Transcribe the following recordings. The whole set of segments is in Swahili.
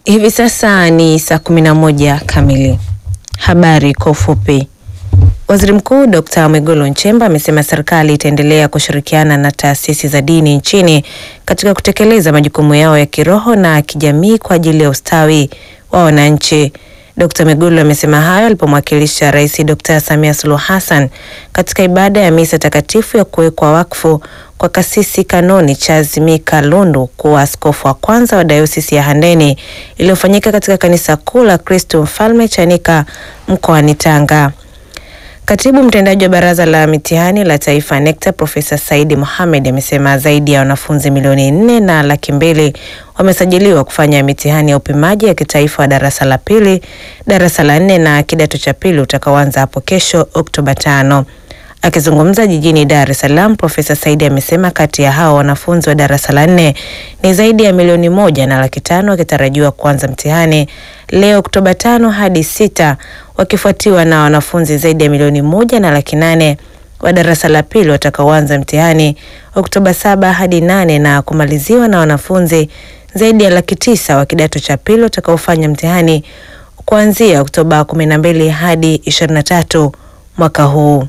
Hivi sasa ni saa kumi na moja kamili. Habari kwa ufupi. Waziri Mkuu Dr. Mwigulu Nchemba amesema serikali itaendelea kushirikiana na taasisi za dini nchini katika kutekeleza majukumu yao ya kiroho na kijamii kwa ajili ya ustawi wa wananchi. Dr. Mwigulu amesema hayo alipomwakilisha Rais Dr. Samia Suluhu Hassan katika ibada ya misa takatifu ya kuwekwa wakfu kwa Kasisi Kanoni Charles Mika Lundu kuwa askofu wa kwanza wa Dayosisi ya Handeni iliyofanyika katika kanisa kuu la Kristo Mfalme Chanika mkoani Tanga. Katibu mtendaji wa Baraza la Mitihani la Taifa NECTA Profesa Saidi Mohamed amesema zaidi ya wanafunzi milioni nne na laki mbili wamesajiliwa kufanya mitihani ya upimaji ya kitaifa wa darasa la pili, darasa la nne na kidato cha pili utakaoanza hapo kesho Oktoba tano. Akizungumza jijini Dar es Salaam, Profesa Saidi amesema kati ya hao wanafunzi wa darasa la nne ni zaidi ya milioni moja na laki tano wakitarajiwa kuanza mtihani leo Oktoba tano hadi sita, wakifuatiwa na wanafunzi zaidi ya milioni moja na laki nane wa darasa la pili watakaoanza mtihani Oktoba saba hadi nane na kumaliziwa na wanafunzi zaidi ya laki tisa wa kidato cha pili watakaofanya mtihani kuanzia Oktoba kumi na mbili hadi ishirini na tatu mwaka huu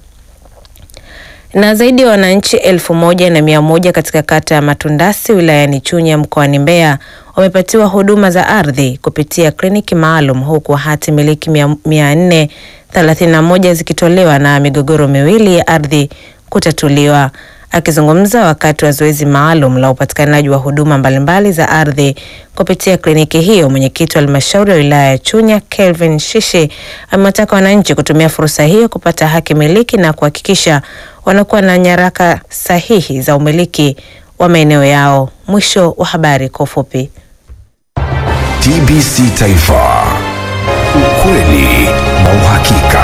na zaidi ya wananchi elfu moja na mia moja katika kata ya Matundasi wilayani Chunya mkoani Mbeya wamepatiwa huduma za ardhi kupitia kliniki maalum huku hati miliki mia nne thelathini na moja zikitolewa na migogoro miwili ya ardhi kutatuliwa. Akizungumza wakati wa zoezi maalum la upatikanaji wa huduma mbalimbali za ardhi kupitia kliniki hiyo, mwenyekiti wa halmashauri ya wilaya ya Chunya Kelvin Shishi amewataka wananchi kutumia fursa hiyo kupata haki miliki na kuhakikisha wanakuwa na nyaraka sahihi za umiliki wa maeneo yao. Mwisho wa habari kwa ufupi. TBC Taifa, ukweli na uhakika.